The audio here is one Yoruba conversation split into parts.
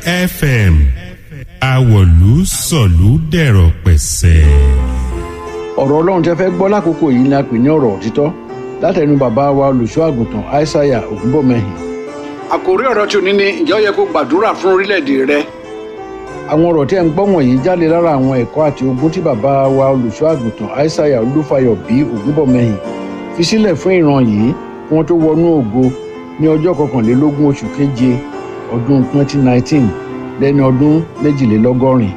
fm awọ̀lú sọ̀lú dẹ̀rọ̀ pẹ̀sẹ̀. ọ̀rọ̀ ọlọ́run tẹ́ fẹ́ gbọ́ lákòókò yìí ni a pè ní ọ̀rọ̀ òtítọ́ látẹnu bàbá wa olùṣọ́ àgùntàn aishaiya ògúnbọ̀mẹ́hìn. àkòrí ọ̀rọ̀ tí o ní ni ǹjẹ́ ó yẹ kó gbàdúrà fún orílẹ̀-èdè rẹ. àwọn ọ̀rọ̀ tí ẹ̀ ń gbọ́ wọ̀nyí jáde lára àwọn ẹ̀kọ́ àti ogun tí bàbá wa olùṣọ́ àgùntàn aishaiya olúfayọ bí ògúnbọ̀mẹ́hìn fi sílẹ̀ fún ìran yìí kí wọ́n tó wọnú ògo ní ọjọ́ kọkànlélógún oṣù keje ọdún 2019 lẹ́ni ọdún méjìlélọ́gọ́rin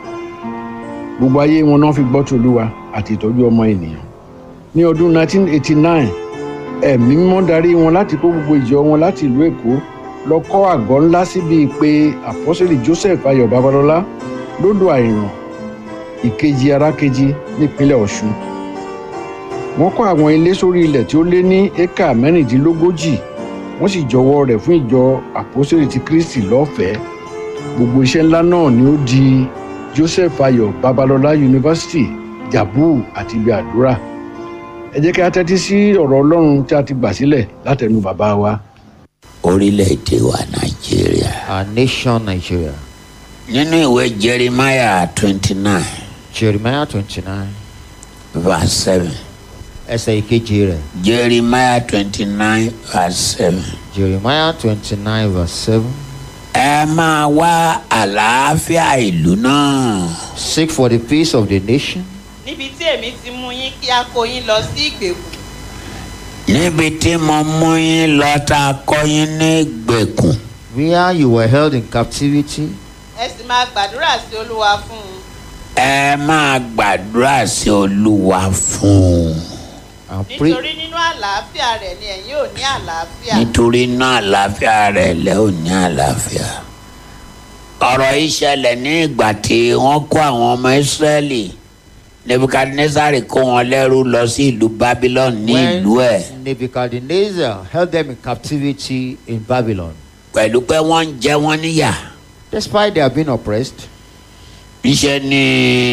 gbogbo ayé wọn náà fi gbọ́ tòlúwa àti ìtọ́jú ọmọ ènìyàn ní ọdún 1989 ẹ̀mí mímọ́ darí wọn láti kó gbogbo ìjọ wọn láti ìlú èkó lọ kọ́ àgọ́ ńlá síbi pé àpọ́sẹ̀lì joseph ayọ̀ babalọ́lá lódò àìràn ìkejì arákejì nípínlẹ̀ ọ̀ṣun wọ́n kọ́ àwọn ilé sórí ilẹ̀ tí ó lé ní éka mẹ́rìndínlógójì wọ́n sì jọwọ́ rẹ̀ fún ìjọ àpọ́sẹ̀lì ti kristi lọ́fẹ̀ẹ́ gbogbo iṣẹ́ ńlá náà ni ó di joseph ayọ̀ babalọ́lá yunifásitì jabu àti ibi àdúrà ẹ jẹ́ kí a tẹ́tí sí ọ̀rọ̀ ọlọ́run tí a ti gbà sílẹ̀ látẹnu bàbá wa. orílẹ̀-èdè wa nàìjíríà. our nation Nigeria. nínú ìwé jeremiah twenty nine Jeremiah twenty nine verse seven ẹsẹ̀ ìkejì rẹ̀ jeremiah twenty nine verse seven. Jeremiah twenty nine verse seven ẹ máa wá àlàáfíà ìlú náà. seek for the peace of the nation níbi tí èmi ti mú yín kí a kó yín lọ sí ìgbèkùn níbi tí mo mú yín lọ tá a kọ́ yín ní ìgbèkùn. where you were held in captivity ẹ sì máa gbàdúrà sí olúwa fún un ẹ máa gbàdúrà sí olúwa fún un. and pray nítorí nínú àlàáfíà rẹ̀ ni ẹ̀yin ò ní àlàáfíà nítorí náà àlàáfíà rẹ̀ lẹ́ ò ní àlàáfíà. ọ̀rọ̀ yìí ṣẹlẹ̀ ní ìgbà tí wọ́n kó àwọn ọmọ ìsírẹ́lì nebukadnezari kó wọn lẹ́rú lọ sí ìlú babylon ní ìlú ẹ̀ when Nebuchadnezzar held them in captivity in Babylon pẹ̀lú pé wọ́n ń jẹ wọ́n níyà. despite they have been oppressed níṣẹ́ ni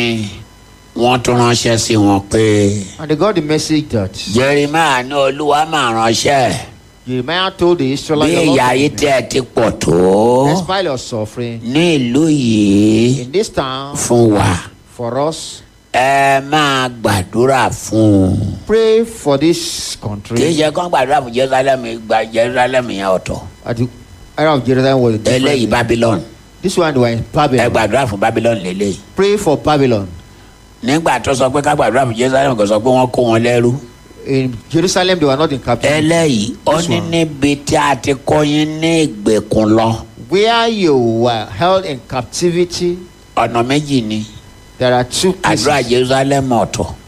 wọ́n tún ránṣẹ́ sí wọn pé and they got the message that jeremiah ní olúwa máa ránṣẹ́ Jeremiah told the bí Israelites the ìyà Lord yìí told tẹ́ them, ẹ ti pọ̀ tó despite your suffering ní ìlú yìí in this town fún wa for us ẹ máa gbàdúrà fún un. pray for this kì í country ṣe kán gbàdúrà fún jerusalem gba jerusalem yẹn ọ̀tọ̀ at the era of Jerusalem was a eléyìí different babylon this one they were in ẹ Babylon gbàdúrà fún babylon lélẹ́yìí pray for Babylon nígbà tó sọ pé ká gbàdúrà fún jerusalem kò sọ pé wọ́n kó wọn lẹ́rú in Jerusalem they were not in captivity eléyìí ó This ní one. níbi tí a ti kó yín ní ìgbèkùn lọ where you were held in captivity ọ̀nà méjì ni there are two àdúrà places jerusalem ọ̀tọ̀